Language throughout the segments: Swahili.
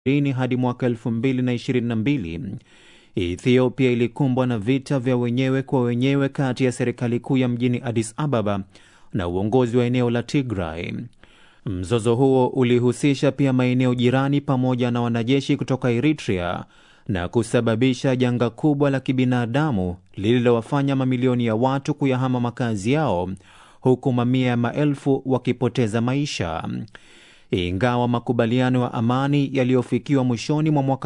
hadi mwaka 2022 Ethiopia ilikumbwa na vita vya wenyewe kwa wenyewe kati ya serikali kuu ya mjini Addis Ababa na uongozi wa eneo la Tigray. Mzozo huo ulihusisha pia maeneo jirani pamoja na wanajeshi kutoka Eritrea na kusababisha janga kubwa la kibinadamu lililowafanya mamilioni ya watu kuyahama makazi yao huku mamia ya maelfu wakipoteza maisha. Ingawa makubaliano ya amani yaliyofikiwa mwishoni mwa mwaka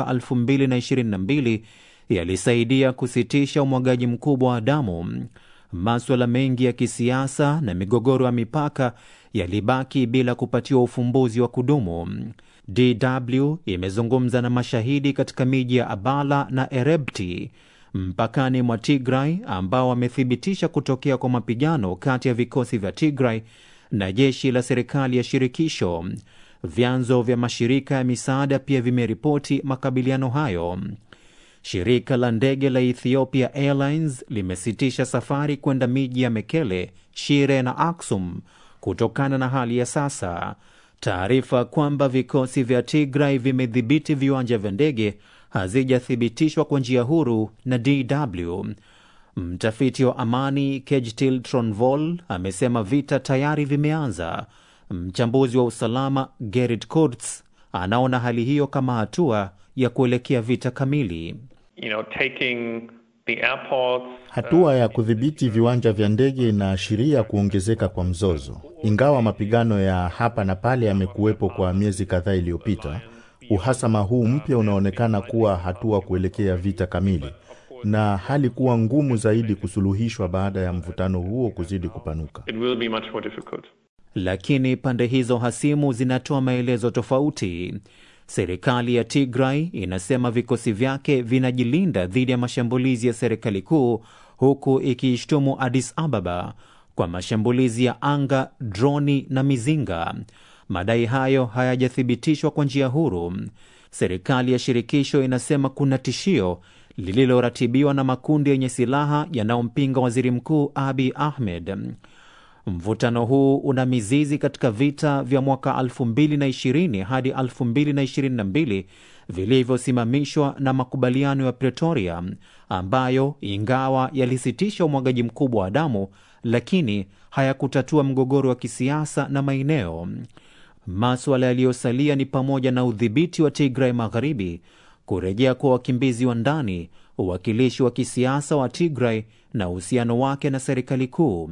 2022 yalisaidia kusitisha umwagaji mkubwa wa damu, maswala mengi ya kisiasa na migogoro ya mipaka yalibaki bila kupatiwa ufumbuzi wa kudumu. DW imezungumza na mashahidi katika miji ya Abala na Erebti mpakani mwa Tigray ambao wamethibitisha kutokea kwa mapigano kati ya vikosi vya Tigray na jeshi la serikali ya shirikisho. Vyanzo vya mashirika ya misaada pia vimeripoti makabiliano hayo. Shirika la ndege la Ethiopia Airlines limesitisha safari kwenda miji ya Mekele, Shire na Aksum kutokana na hali ya sasa. Taarifa kwamba vikosi vya Tigray vimedhibiti viwanja vya ndege hazijathibitishwa kwa njia huru na DW. Mtafiti wa amani Kejtil Tronvol amesema vita tayari vimeanza. Mchambuzi wa usalama Gerrit Kurz anaona hali hiyo kama hatua ya kuelekea vita kamili. You know, taking the airports, Hatua ya kudhibiti viwanja vya ndege inaashiria kuongezeka kwa mzozo. Ingawa mapigano ya hapa na pale yamekuwepo kwa miezi kadhaa iliyopita, uhasama huu mpya unaonekana kuwa hatua kuelekea vita kamili, na hali kuwa ngumu zaidi kusuluhishwa baada ya mvutano huo kuzidi kupanuka. it will be much more difficult. Lakini pande hizo hasimu zinatoa maelezo tofauti. Serikali ya Tigray inasema vikosi vyake vinajilinda dhidi ya mashambulizi ya serikali kuu, huku ikiishtumu Addis Ababa kwa mashambulizi ya anga, droni na mizinga. Madai hayo hayajathibitishwa kwa njia huru. Serikali ya shirikisho inasema kuna tishio lililoratibiwa na makundi yenye silaha yanayompinga waziri mkuu Abiy Ahmed. Mvutano huu una mizizi katika vita vya mwaka 2020 hadi 2022 vilivyosimamishwa na makubaliano ya Pretoria ambayo ingawa yalisitisha umwagaji mkubwa wa damu, lakini hayakutatua mgogoro wa kisiasa na maeneo. Maswala yaliyosalia ni pamoja na udhibiti wa Tigray Magharibi, kurejea kwa wakimbizi wa ndani, uwakilishi wa kisiasa wa Tigray na uhusiano wake na serikali kuu.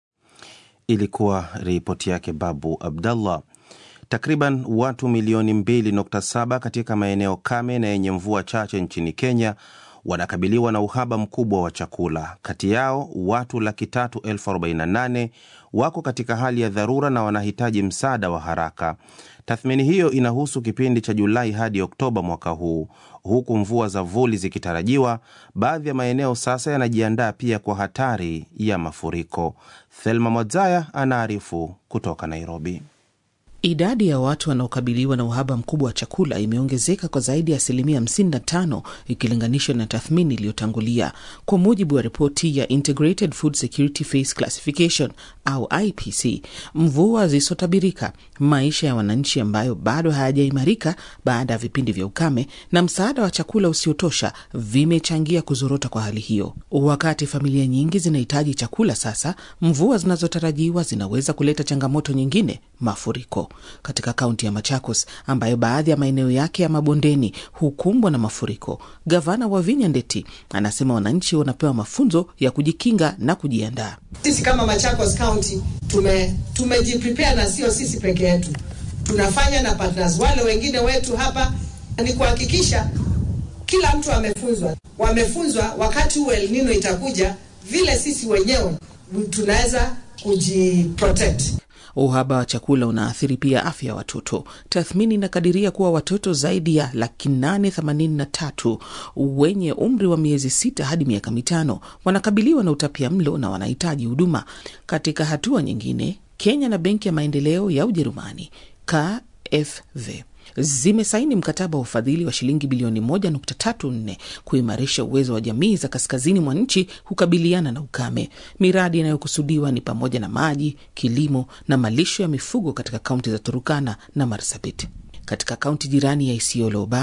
Ilikuwa ripoti yake Babu Abdallah. Takriban watu milioni 2.7 katika maeneo kame na yenye mvua chache nchini Kenya wanakabiliwa na uhaba mkubwa wa chakula. Kati yao watu laki tatu elfu arobaini na nane wako katika hali ya dharura na wanahitaji msaada wa haraka. Tathmini hiyo inahusu kipindi cha Julai hadi Oktoba mwaka huu. Huku mvua za vuli zikitarajiwa, baadhi ya maeneo sasa yanajiandaa pia kwa hatari ya mafuriko. Thelma Mwadzaya anaarifu kutoka Nairobi. Idadi ya watu wanaokabiliwa na uhaba mkubwa wa chakula imeongezeka kwa zaidi ya asilimia 55 ikilinganishwa na tathmini iliyotangulia, kwa mujibu wa ripoti ya Integrated Food Security Phase Classification au IPC. Mvua zisizotabirika, maisha ya wananchi ambayo bado hayajaimarika baada ya vipindi vya ukame, na msaada wa chakula usiotosha vimechangia kuzorota kwa hali hiyo. Wakati familia nyingi zinahitaji chakula sasa, mvua zinazotarajiwa zinaweza kuleta changamoto nyingine, mafuriko katika kaunti ya Machakos ambayo baadhi ya maeneo yake ya mabondeni hukumbwa na mafuriko. Gavana wa Vinya Ndeti anasema wananchi wanapewa mafunzo ya kujikinga na kujiandaa. Sisi kama Machakos County tume tumejiprepare na sio sisi peke yetu, tunafanya na partners wale wengine wetu hapa, ni kuhakikisha kila mtu amefunzwa, wamefunzwa wakati huu El Nino itakuja, vile sisi wenyewe tunaweza kujiprotect. Uhaba wa chakula unaathiri pia afya ya watoto. Tathmini inakadiria kuwa watoto zaidi ya laki nane themanini na tatu wenye umri wa miezi sita hadi miaka mitano wanakabiliwa na utapia mlo na wanahitaji huduma. Katika hatua nyingine, Kenya na Benki ya Maendeleo ya Ujerumani KfW zimesaini mkataba wa ufadhili wa shilingi bilioni 1.34 kuimarisha uwezo wa jamii za kaskazini mwa nchi kukabiliana na ukame. Miradi inayokusudiwa ni pamoja na maji, kilimo na malisho ya mifugo katika kaunti za Turukana na Marsabit. katika kaunti jirani ya Isiolo